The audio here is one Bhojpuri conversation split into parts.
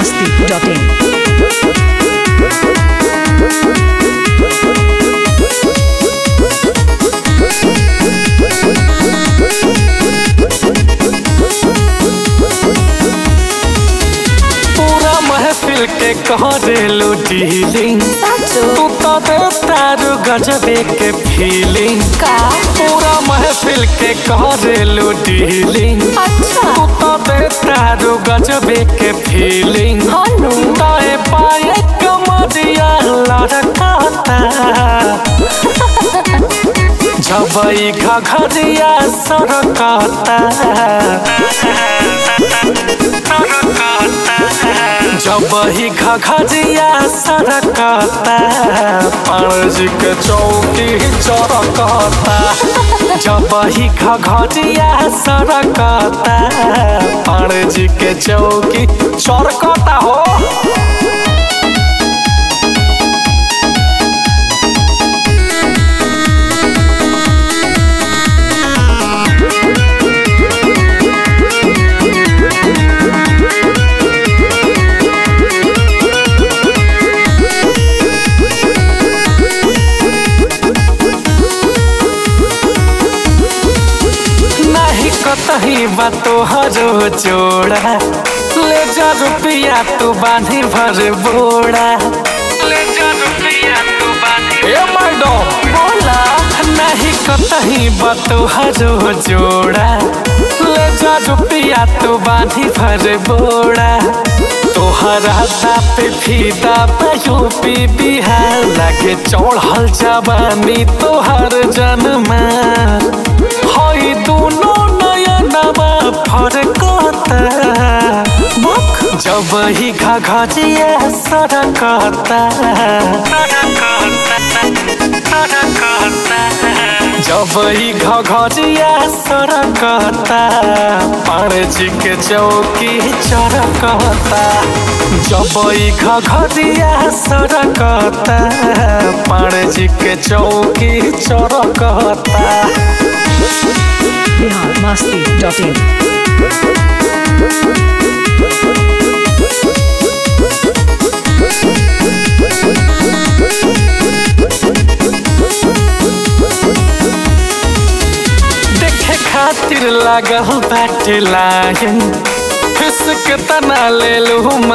masti.in. पूरा महफिल के करेलू डीलिंग तू तो दे तारू गजबे के फीलिंग का पूरा महफिल के करेलू डीलिंग अच्छा तू तो दे तारू गजबे के फीलिंग हनु दाए पाए कमरिया लड़काता जबई घघरिया सरकाता जबही घघरिया सरकाता पणज के चौकी चरकाता जबही घघरिया सरकाता पणज के चौकी चरकाता हो नहीं कतही बा तोहरो जोड़ा ले जा रुपया तू बांधी भर बोड़ा ले जा रुपया तू बांधी ए मैडम बोला नहीं कतही बा तोहरो जोड़ा ले जा रुपया तू बांधी भर बोड़ा तोहरा पे फीदा पे यूपी बिहार लगे चढ़ल जवानी तोहर जन्मा हई दोनों नयनवा फरकता जब ही घघरिया सरकता जब ही घघरिया सरकता पारजी के चौकी चरकता जब ही घघरिया सरकता पारजी के चौकी चरकता Bihar masti.in. देखे खातिर लागल बाटे लाइन फिसक तना ले लू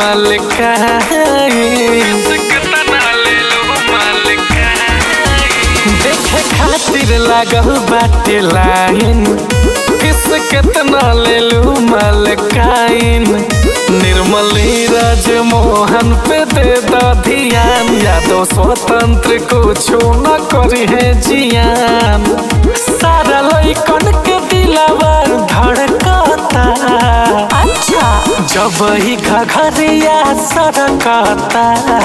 देखे खातिर लागल बाटे लाइन फिसक तना ले लू मलकाइन निर्मली राजमोहन पे दे द ध्यान यादव स्वतंत्र कुछो न करी है जियान सारा लइकन के दिलावा धड़कता अच्छा जब ही घघरिया सरकता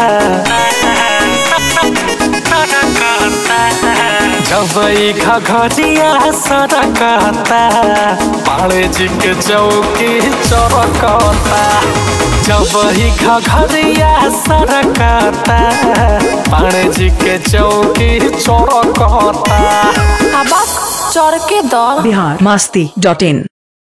जब ही घघरिया सरकता पाड़े जी के चौकी चरकता जब ही घघरिया सरकता पाड़े जी के चौकी चरकता अब चढ़ के दो Bihar masti.in.